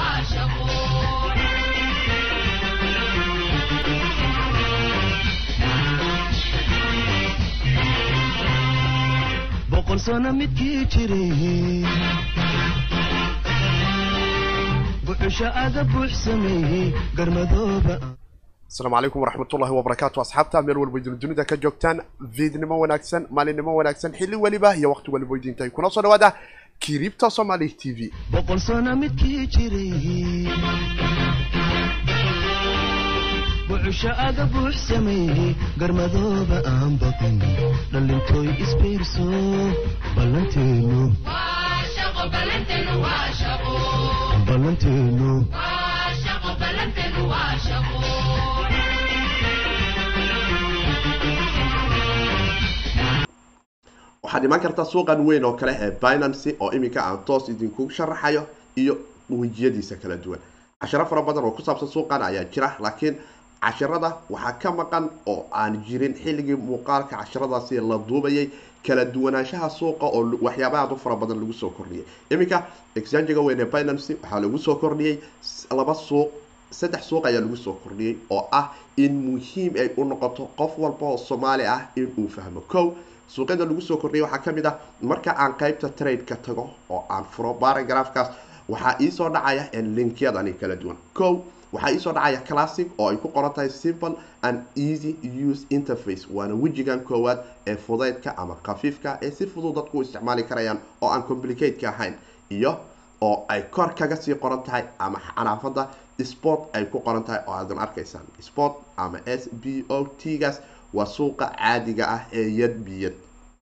boqol sano midkii jiray buxusha aga buux sameeyey garmadooba asalaamu calaykum waraxmatullahi wabarakaatu asxaabta meel walba idin dunida ka joogtaan viidnimo wanaagsan maalinimo wanaagsan xilli weliba iyo waqti waliba idintahay kuna soo dhawaada kiribta somali t v boqol sano midkii jiray buxusha aga buux sameeyey garmadooba aan baqin dhalintooy isbiirso ballanteenu ballanteenu waxaad imaan kartaa suuqan weyn oo kale ee binancy oo iminka aan toos idinku sharaxayo iyo wejiyadiisa kala duwan casharo fara badan oo ku saabsan suuqan ayaa jira laakiin casharada waxaa ka maqan oo aan jirin xilligii muuqaalka casharadaasi la duubayay kala duwanaanshaha suuqa oo waxyaaba aad u fara badan lagu soo kordhiyay iminka exangiga weyn ee binancy waxaa lagu soo kordhiyey laba suuq saddex suuq ayaa lagu soo kordhiyey oo ah in muhiim ay u noqoto qof walba oo soomaali ah inuu fahmo kow suuqyada lagu soo kordhiyay waxaa kamid ah marka aan qeybta trade-ka tago oo aan furo baragraafkaas waxaa iisoo dhacaya linkyadani kala duwan kow waxaa iisoo dhacaya classic oo ay ku qoran tahay simple and easy use interface waana wejigan koowaad ee fudaydka ama khafiifka ee si fudud dadku u isticmaali karayaan oo aan complicateka ahayn iyo oo ay kor kaga sii qoran tahay ama xanaafada sport ay ku qoran tahay oo aadan arkaysaan sport ama s b o t gaas waa suuqa caadiga ah ee yad biyad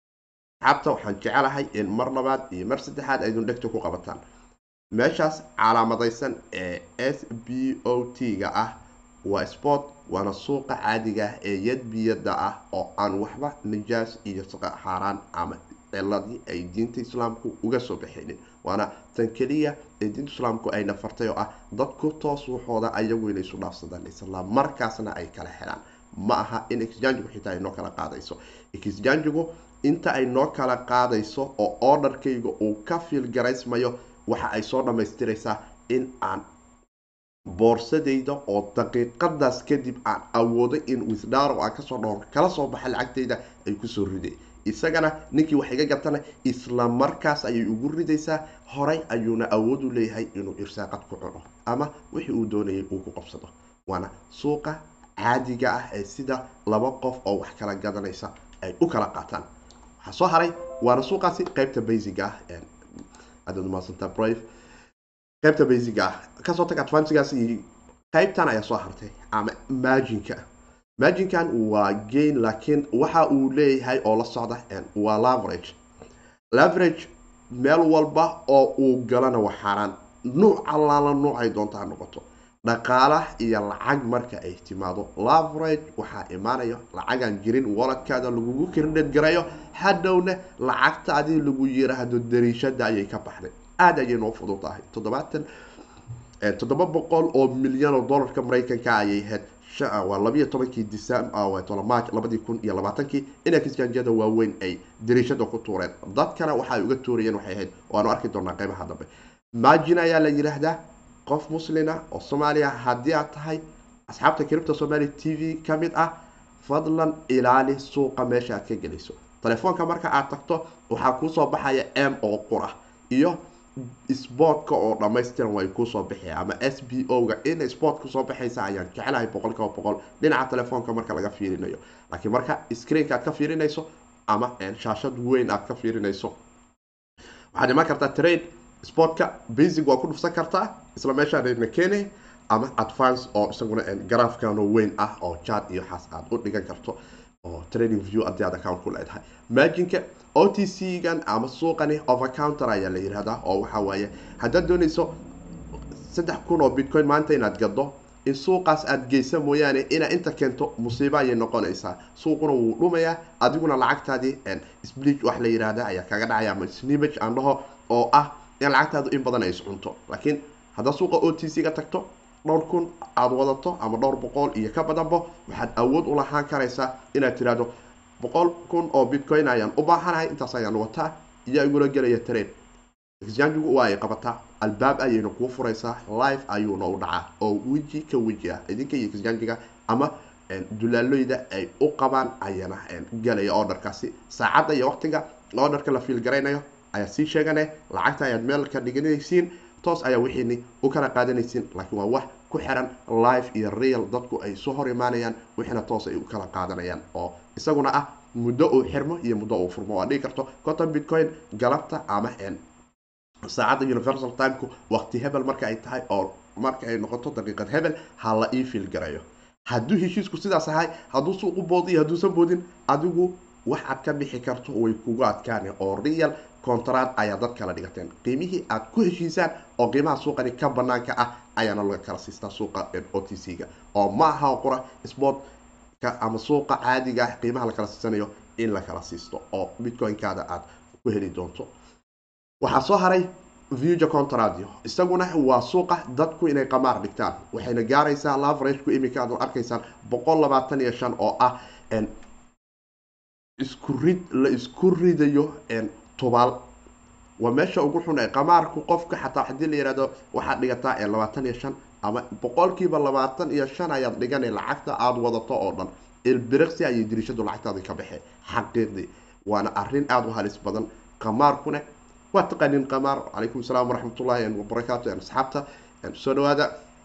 xabta waxaan jecelahay in mar labaad iyo mar saddexaad aydun dhegta ku qabataan meeshaas calaamadaysan ee s b o t ga ah waa sport waana suuqa caadiga ah ee yad biyada ah oo aan waxba najaas iyo xaaraan ama ciladii ay diinta islaamku uga soo baxaynin waana tan keliya ee diinta islaamku ayna fartay oo ah dadku toos waxooda ayagu inay isu dhaafsadaan isla markaasna ay kala helaan ma aha in exjangigu xitaa ay noo kala qaadayso exjangigu inta ay noo kala qaadayso oo orderkayga uu ka fiilgaraysmayo waxa ay soo dhammaystiraysaa in aan boorsadayda oo daqiiqadaas kadib aan awoodo in wisdaro aan kasoo dhao kala soo baxa lacagtayda ay kusoo riday isagana ninkii wax iga gatana isla markaas ayay ugu ridaysaa horay ayuuna awood u leeyahay inuu irsaaqad ku cuno ama wixii uu doonayay uu ku qabsado waana suuqa caadiga ah ee sida laba qof oo wax kala gadanaysa ay u kala qaataan waxaa soo haray waana suuqaasi qeybta basiga ah adaad umaadsantaa brive qeybta basiga ah kasoo tag advantigaas iyo qeybtan ayaa soo hartay ama marginka marginkan waa gain laakiin waxa uu leeyahay oo la socda waa laverage laverage meel walba oo uu galana waa xaaraan nuuc allaala nuucay doonta ha noqoto dhaqaala iyo lacag marka ay timaado laverage waxaa imaanaya lacagaan jirin waladkaada lagugu kirdhed garayo hadhowna lacagta adii lagu yiraahdo dariishada ayay ka baxday aada ayay noo fudud tahay toddobaatan toddoba boqol oo milyan oo dollarka maraykanka ayay ahayd waa labiyo tobankii decemmarj labadii kun iyo labaatankii in exjanjiyada waaweyn ay dariishada ku tuureen dadkana waxa ay uga tuurayeen waxay ahayd waanu arki doonaa qeybaha dambe margin ayaa la yidhaahdaa qof muslina oo soomaaliya haddii aad tahay asxaabta kiribta somaali t v ka mid ah fadlan ilaali suuqa meesha aad ka gelayso telefoonka marka aad tagto waxaa kuusoo baxaya m oo qura iyo sportka oo dhamaystiran way kuusoo bixi ama s b o ga in sport kusoo baxaysa ayaan jecelahay boqol kiiba boqol dhinaca telefoonka marka laga fiirinayo laakiin marka screenka aad ka fiirinayso ama shaashad weyn aad ka fiirinayso waxaad imaan kartaa trade sportka basic waa ku dhufsan kartaa isla meeshaana keenay ama advance oo isaguna garaafkano weyn ah oo jad iyo xaas aad u dhigan karto oo trading view haddii aad account ku leedahay marginka o t c gan ama suuqani over counter ayaa la yihahdaa oo waxa waaye haddaad doonayso saddex kun oo bitcoin maanta inaad gado in suuqaas aada geysa mooyaane inaa inta keento musiibo ayay noqonaysaa suuquna wuu dhumayaa adiguna lacagtaadii sblich wax la yihahda ayaa kaga dhacaya ama snimage aan dhaho oo ah in lacagtaadu in badan ay iscunto laakiin haddaad suuqa o t c ga tagto dhowr kun aada wadato ama dhowr boqol iyo ka badanbo waxaad awood u lahaan karaysaa inaad tiraahdo boqol kun oo bitcoin ayaan u baahanahay intaas ayaan wataa iyo igula gelaya trade exchangigu waa ay qabataa albaab ayayna kuu furaysaa live ayuuna u dhacaa oo weji ka weji ah idinka iyo kisjaanjiga ama dulaalooyda ay u qabaan ayana galaya orderkaasi saacadda iyo waqtiga orderka la fiilgaraynayo ayaad sii sheegane lacagta ayaad meel ka dhiganaysiin toos ayaa wixiini u kala qaadanaysiin laakiin waa wax ku xiran live iyo real dadku ay soo hor imaanayaan wixiina toos ay u kala qaadanayaan oo isaguna ah muddo uu xirmo iyo muddo uu furmo waa dhigi karto conton bitcoin galabta ama saacadda universal timeku waqti hebel marka ay tahay oo marka ay noqoto daqiiqad hebel ha la ii fiilgarayo hadduu heshiisku sidaas ahay hadduu suuqu boodi iyo hadduusan boodin adigu wax aad ka bixi karto way kugu adkaani oo real contract ayaa dad kala dhigateen qiimihii aad ku heshiisaan oo qiimaha suuqani ka banaanka ah ayaana laga kala siistaa suuqa o t c-ga oo ma aha qura sportka ama suuqa caadiga ah qiimaha la kala siisanayo in la kala siisto oo bitcoin-kaada aad ku heli doonto waxaa soo haray vuga contradio isaguna waa suuqa dadku inay qamaar dhigtaan waxayna gaaraysaa lavragku imika aad arkaysaan boqol labaatan iyo shan oo ah isku rid la isku ridayo tubaal waa meesha ugu xun ee qamaarku qofka xataa hadii la yihahdo waxaad dhigataa labaatan iyo shan ama boqolkiiba labaatan iyo shan ayaad dhigana lacagta aada wadato oo dhan ilbiriqsi ayay dirishadu lacagtaadi ka baxee xaqiiqdii waana arin aada u halis badan qamaarkuna waa taqaanin qamaar calaykum salaam waraxmatullahi wabarakaatu asxaabta soo dhawaada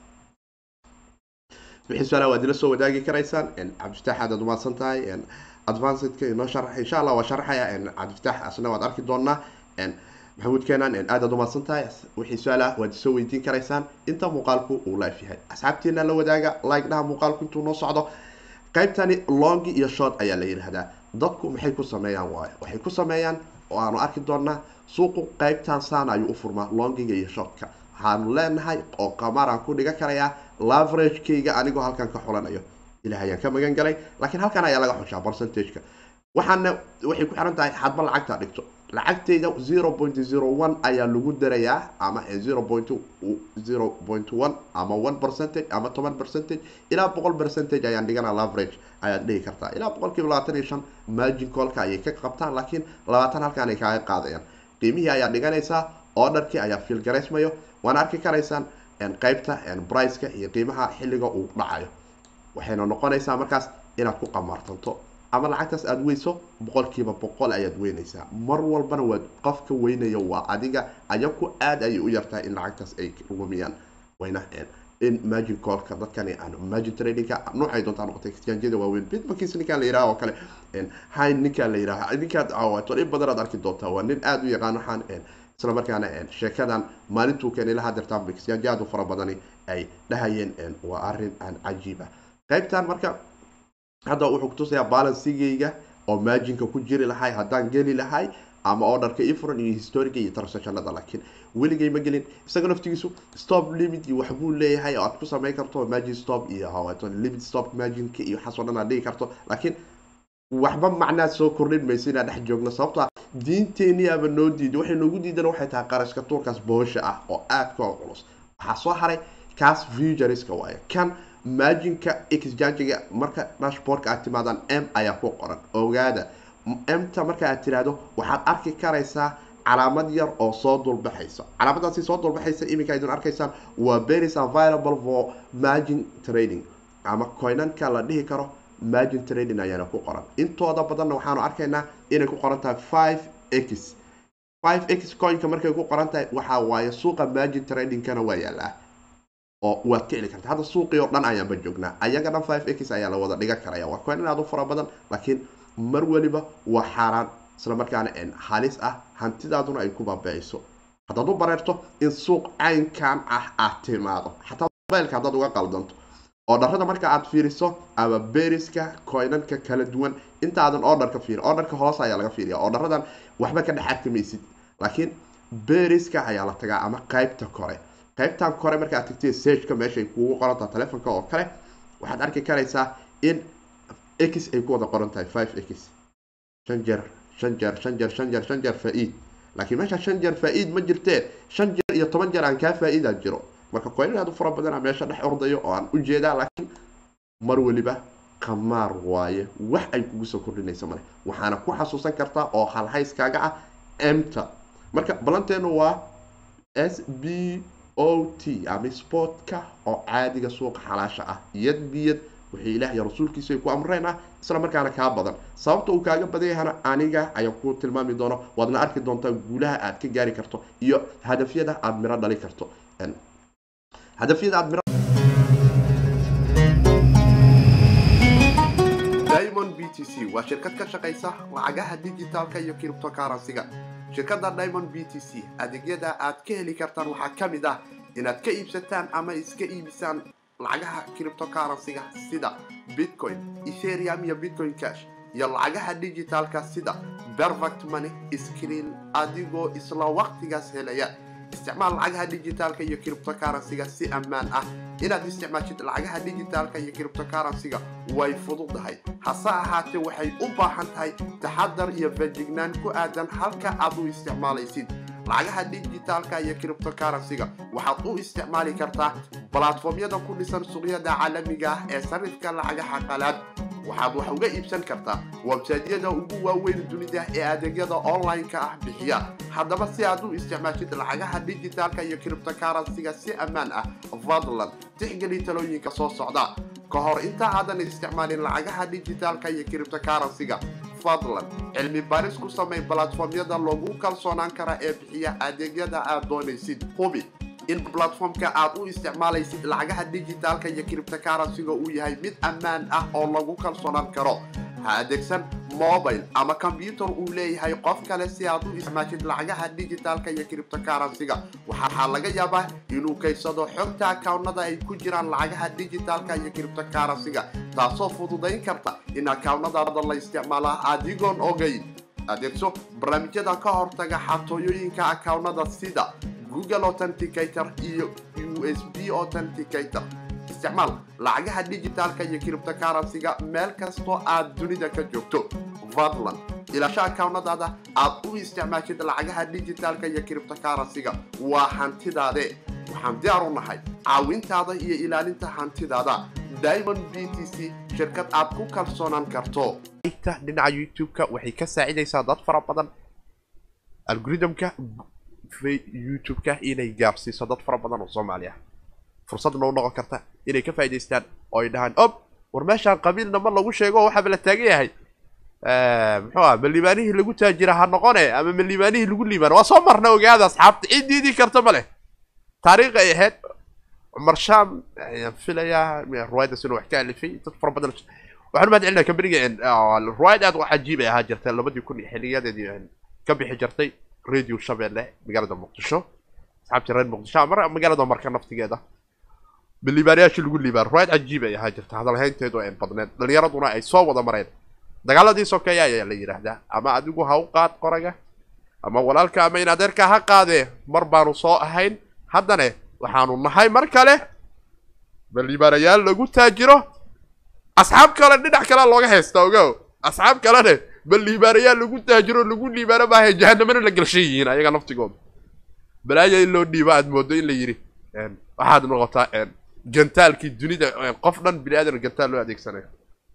wixii su-aala waad ila soo wadaagi karaysaan cabdifitaax aad umahadsan tahay advancedka inoo sharax insha allah waa sharaxaya cabdifitaax asna waad arki doonaa maxamuud keenan aad aad umahadsan tahay wixii su-aala waad isoo weydiin karaysaan inta muuqaalku uu life yahay asxaabteena la wadaaga like dhaha muuqaalku intuu noo socdo qaybtani long iyo short ayaa la yidhaahdaa dadku maxay ku sameeyaan waayo waxay ku sameeyaan oo aanu arki doonaa suuqu qaybtan saan ayuu u furmaa longiga iyo shortka waxaanu leenahay oo qamaaraan ku dhigan karayaa laveragekayga anigoo halkan ka xulanayo ilah ayaan ka magan galay laakiin halkan ayaa laga xushaa percentageka waxaana waxay ku xiran tahay hadba lacagtaa dhigto lacagtayda zero point zero one ayaa lagu darayaa ama zero point zero point one ama one percentage ama toban percentage ilaa boqol percentage ayaan dhiganaa laverage ayaad dhihi kartaa ilaa boqolkiiba labaatan iyo shan margin colka ayay ka qabtaan laakiin labaatan halkaan ay kaaga qaadayaan qiimihii ayaa dhiganaysaa orderkii ayaa fiilgaraysmayo waana arki karaysaan qeybta briceka iyo qiimaha xilliga uu dhacayo waxayna noqonaysaa markaas inaad ku qamaartanto ama lacagtaas aada weyso boqolkiiba boqol ayaad weynaysaa mar walbana waa qofka weynaya waa adiga ayaku aada ayay u yartahay in lacagtaas ay lumiyaan wayna in margin colka dadkani aan margin tradingka noocay doontaa noqotay exchangeada waaweyn bitmarkiis ninkaan la yiraha oo kale hayn ninkaan la yiraha ninkaad caawato in badanaad arki doontaa waa nin aada u yaqaan waxaan isla markaana sheekadan maalintuu keenay lahaa dirtaan exchange aada u fara badani ay dhahayeen waa arrin aan cajiiba qaybtan marka hadda wuxuu kutusayaa balansigayga oo marginka ku jiri lahay haddaan geli lahay ama orderka ifuran iyo historiga iyo transactionada laakiin weligay ma gelin isaga naftigiisu stop limit iyo waxbuu leeyahay oo aad ku samayn karto margin stop iyo hawato limit stop marginka iyo waxaas oo dhan aad dhigi karto laakiin waxba macnaad soo kordhin mayso inaan dhex joogno sababto ah diinteenii aba noo diiday waxay noogu diidan waxay tahay qarashka tuurkaas boosha ah oo aada ka culus waxaa soo haray kaas futureska waaye kan marginka exchangiga marka dashboardka aad timaadaan m ayaa ku qoran ogaada mta marka aad tiraahdo waxaad arki karaysaa calaamad yar oo soo dulbaxaysa calaamadaasi soo dulbaxaysa iminka idin arkaysaan waa beris available for margin trading ama coinanka la dhihi karo margin trading ayaana ku qoran intooda badanna waxaanu arkaynaa inay ku qoran tahay five x five x coinka markay ku qoran tahay waxaa waaye suuqa margin tradingkana waa yaalaa oo waad ka heli karta hadda suuqii oo dhan ayaanba joognaa ayaga dhan five x ayaa la wada dhigan karaya waa coin aad u fara badan laakiin mar waliba waa xaaraan isla markaana halis ah hantidaaduna ay ku baabiiciso haddaad u bareerto in suuq caynkan ah aad timaado xataa mobilka haddaad uga qaldanto oo dharada marka aad fiiriso ama beriska coinanka kala duwan intaadan orderka fiiri orderka hoos ayaa laga fiiriya oo dharadan waxba ka dhex arki maysid laakiin beriska ayaa la tagaa ama qaybta kore qaybtan kore marka aad tagtay sageka meeshaay kuugu qorantaha telefonka oo kale waxaad arki karaysaa in x ay ku wada qoran tahay five x shan jeer shan jeer shan jeer shan jeer shan jeer faa-iid laakiin meesha shan jeer faa-iid ma jirtee shan jeer iyo toban jeer aan kaa faa-iidaa jiro marka coinan aad u fara badana meesha dhex ordayo oo aan ujeedaa laakiin mar waliba qamaar waaye wax ay kugu soo kordhinaysa male waxaana ku xasuusan kartaa oo halhayskaaga ah emta marka balanteenu waa s b o t ama sportka oo caadiga suuqa xalaasha ah iyad biyad wixii ilaah iyo rasuulkiisa ay ku amreen ah isla markaana kaa badan sababta uu kaaga badan yahana aniga ayaa ku tilmaami doono waadna arki doontaa guulaha aad ka gaari karto iyo hadafyada aad miro dhali karto hadafyada aad miro diamond b t c waa shirkad ka shaqaysa lacagaha dijitaalka iyo criptocurrency-ga shirkadda diamond b t c adeegyada aad ka heli kartaan waxaa ka mid ah inaad ka iibsataan ama iska iibisaan lacagaha criptocurrency-ga sida bitcoin ethereum iyo bitcoin cash iyo lacagaha dijitaalka sida perfect money screen adigoo isla waqtigaas helaya isticmaal lacagaha dijitaalka iyo criptocurrency-ga si ammaan ah inaad isticmaashid lacagaha dijitaalka iyo criptocurrency-ga way fududahay hase ahaatee waxay u baahan tahay taxadar iyo fejignaan ku aadan halka aad u isticmaalaysid lacagaha dijitaalka iyo criptocurrency-ga waxaad u isticmaali kartaa balatformyada ku dhisan suuqyada caalamiga ah ee sarifka lacagaha qalaad waxaad wax uga iibsan kartaa websaydyada ugu waaweyn dunida ee adeegyada online-ka ah bixiya haddaba si aad u isticmaashid lacagaha dijitaalka iyo criptocurrency-ga si ammaan ah fadlan tixgeli talooyinka soo socda ka hor inta aadan isticmaalin lacagaha dijitaalka iyo criptocurrency-ga fadlan cilmi baaris ku samay balatformyada lagu kalsoonaan kara ee bixiya adeegyada aad doonaysid hubi in platformka aad u isticmaalaysid lacagaha dijitaalka iyo criptocurrency-ga uu yahay mid ammaan ah oo lagu kalsoonaan karo ha adeegsan mobile ama combyutar uu leeyahay qof kale si aad u isticmaashid lacagaha dijitaalka iyo criptocurrency-ga waxaa laga yaabaa inuu kaysado xogta akawnada ay ku jiraan lacagaha dijitaalka iyo criptocurrency-ga taasoo fududayn karta in akawnadaada la isticmaalaa adigoon ogayn adeegso barnaamijyada ka hortaga xatooyooyinka akawnada sida google authenticator iyo u s b authenticator isticmaal lacagaha dijitaalka iyo criptocurrency-ga meel kastoo aad dunida ka joogto fadlan ilaasho akawnadaada aad u isticmaashid lacagaha dijitaalka iyo criptocurrency-ga waa hantidaade waxaan diyaar u nahay caawintaada iyo ilaalinta hantidaada diamond b t c shirkad aad ku kalsoonaan karto dhinaca youtube-ka waxay ka saacidaysaa dad fara badan algoritmka youtube-ka inay gaarsiiso dad fara badan oo soomaali ah fursadna u noqon karta inay ka faa'idaystaan oo ay dhahaan ob war meeshaan qabiilna ma lagu sheego oo waxaaba la taagan yahay muxuu ah ma liibaanihii lagu taajira ha noqone ama ma liibaanihii lagu liibaano waa soo marna ogaada asxaabta cid diidi karta ma leh taariikh ay ahayd cumar sham ayaan filayaa ruwaydas inuu wax ka alifay dad fara badan waxaan umahad celinaa kambaniga ruwaayad aad u cajiib ay ahaa jirtay labadii kun iyo xiliyadeedii ka bixi jirtay radio shabeelle magaalada muqdisho asxaabtii reer muqdisho ama magaalada marka naftigeeda biliibaanayaashii lagu liibaan ruwaayad cajiib ay ahaa jirta hadalhaynteedu ay badneed dhalinyaraduna ay soo wada mareen dagaaladii sokeeya ayaa la yidhaahdaa ama adigu ha u qaad qoraga ama walaalka ama in adeerka ha qaadee mar baanu soo ahayn haddane waxaanu nahay mar kale baliibaanayaal lagu taajiro asxaab kale dhinac kale looga haysta ogow asxaab kalene baliibaanayaal lagu taajiro lagu liibaano maaha jahanamana la galshan yihiin ayaga naftigooda balaaya in loo dhiibo aad moodo in la yidhi waxaad noqotaa gantaalkii dunida qof dhan bini aadan gantaal loo adeegsanayo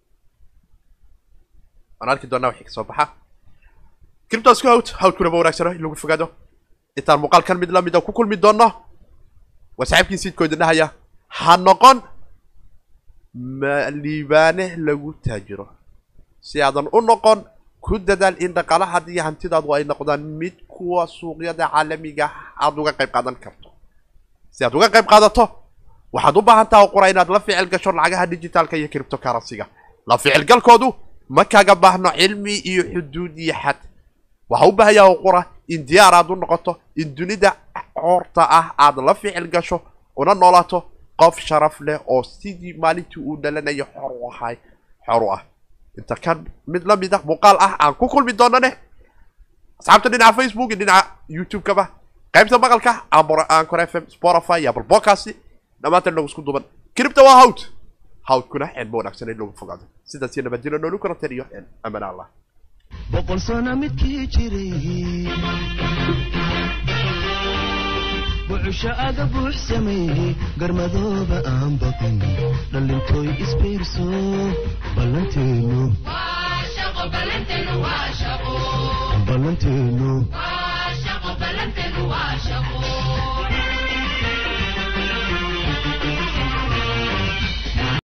waan arki doonaa wixii kasoo baxa criptos ku hawd hawdkuna ma wanaagsano in lagu fogaado intaan muuqaalkan mid la mida ku kulmi doonno waa saaxiibkii siidkooda dhahaya ha noqon ma liibaane lagu taajiro si aadan u noqon ku dadaal in dhaqaalahaada iyo hantidaadu ay noqdaan mid kuwa suuqyada caalamiga aada uga qayb qaadan karto si aad uga qayb qaadato waxaad u baahan taha qura inaad la ficil gasho lacagaha dijitaalka iyo criptocurrency-ga la ficilgalkoodu ma kaga baahno cilmi iyo xuduud iyo xad waxa u baahan yaha qura in diyaar aad u noqoto in dunida coorta ah aad la ficil gasho una noolaato qof sharaf leh oo sidii maalintii uu dhalanayo xor u ahay xor u ah inta kan mid la mid ah muuqaal ah aan ku kulmi doonane asxaabta dhinaca facebook iyo dhinaca youtube-kaba qaybta maqalka ancor f m spotify iyo apple podcast dhammaantan nagu isku duban cripta waa hawd hawdkuna cilmo wanaagsan in lagu fogaado sidaas iyo nabadgelyo noolu karanteen iyo amaan allah boqol sano midkii jiray bucusho aga buux sameeyey garmadooba aan baqin dhallintooy isbiirso ballanteenu ballanteenu